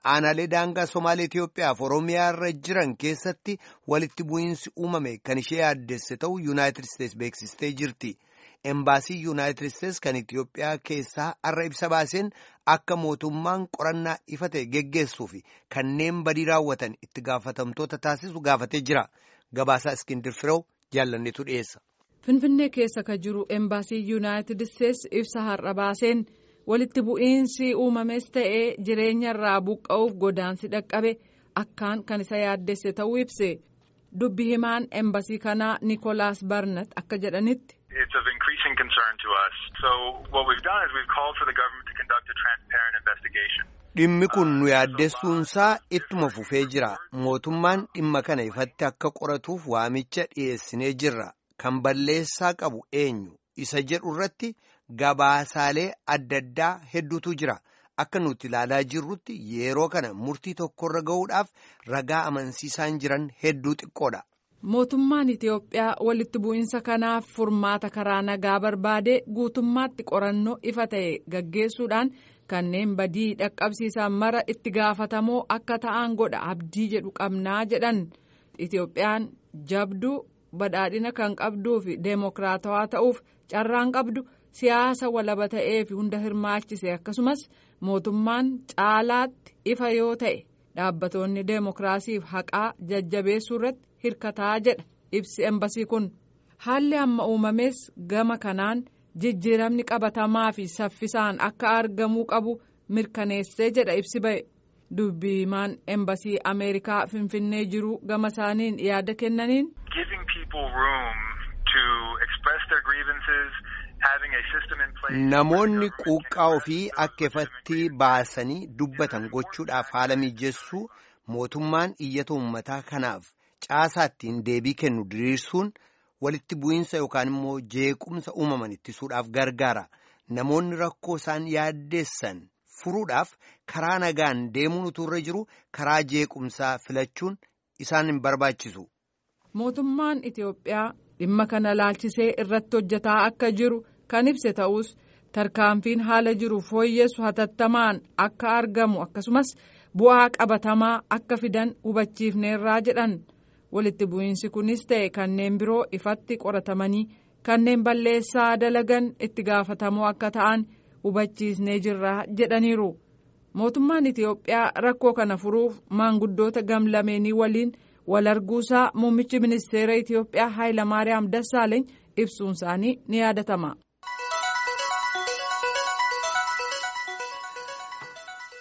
aanaalee daangaa Somaalee Itoophiyaaf Oromiyaa irra jiran keessatti walitti bu'iinsi uumame kan ishee yaaddesse ta'uu Yuunaayitid Isteets beeksistee jirti. Embaasii Yuunaayitid Isteets kan Itoophiyaa keessaa har'a ibsa baaseen akka mootummaan qorannaa ifa ta'e geggeessuu fi kanneen badii raawwatan itti gaafatamtoota taasisu gaafatee jira. Gabaasaa Iskindir Firew jaallanneetu dhiyeessa. Finfinnee keessa ka jiru embaasii Yuunaayitid Isteets ibsa har'a baaseen walitti bu'iinsi uumames ta'ee jireenya irraa buqqa'uuf godaansi dhaqqabe akkaan kan isa yaaddesse ta'uu ibse. Dubbi himaan embasii kanaa Nikolaas Barnat akka jedhanitti. It's of increasing concern to us. So what we've done is we've called for the government to conduct a transparent investigation. Dhimmi kun nu yaaddessuunsaa ittuma fufee jira. Mootummaan dhimma kana ifatti akka qoratuuf waamicha dhiyeessinee jirra. Kan balleessaa qabu eenyu isa jedhu irratti gabaasaalee adda addaa hedduutu jira. Akka nuti ilaalaa jirrutti yeroo kana murtii tokkorra ga'uudhaaf ragaa amansiisaan jiran hedduu xiqqoodha. Mootummaan Itoophiyaa walitti bu'iinsa kanaaf furmaata karaa nagaa barbaade guutummaatti qorannoo ifa ta'e gaggeessuudhaan kanneen badii dhaqqabsiisan mara itti gaafatamoo akka ta'an godha abdii jedhu qabnaa jedhan Itoophiyaan jabduu badhaadhina kan qabduu fi deemokiraatawaa ta'uuf carraan qabdu siyaasa walaba ta'ee fi hunda hirmaachise akkasumas mootummaan caalaatti ifa yoo ta'e dhaabbatoonni deemokiraasiif haqaa jajjabeessuu irratti hirkataa jedha ibsi embasii kun haalli amma uumames gama kanaan jijjiiramni qabatamaa fi saffisaan akka argamuu qabu mirkaneessee jedha ibsi ba'e dubbi himaan embasii ameerikaa finfinnee jiru gama isaaniin yaada kennaniin. Giving people room to express their grievances. Namoonni quuqqaa ofii akka ifatti baasanii dubbatan gochuudhaaf haala mijeessuu mootummaan iyyata uummataa kanaaf caasaa ittiin deebii kennu diriirsuun walitti bu'iinsa yookaan immoo jeequmsa uumaman ittisuudhaaf gargaara. Namoonni rakkoo isaan yaaddeessan furuudhaaf karaa nagaan deemuun utuu irra jiru karaa jeequmsaa filachuun isaan hin barbaachisu. Mootummaan Itoophiyaa dhimma kana laalchisee irratti hojjetaa akka jiru. kan ibse ta'us tarkaanfiin haala jiru fooyyessu hatattamaan akka argamu akkasumas bu'aa qabatamaa akka fidan hubachiifneerraa jedhan walitti bu'iinsi kunis ta'e kanneen biroo ifatti qoratamanii kanneen balleessaa dalagan itti gaafatamoo akka ta'an hubachiisnee jirra jedhaniiru mootummaan itiyoophiyaa rakkoo kana furuuf maanguddoota gamlameenii waliin wal arguusaa muummichi ministeera itiyoophiyaa haayilamaariyaam dassaaleeny ibsuun isaanii ni yaadatama.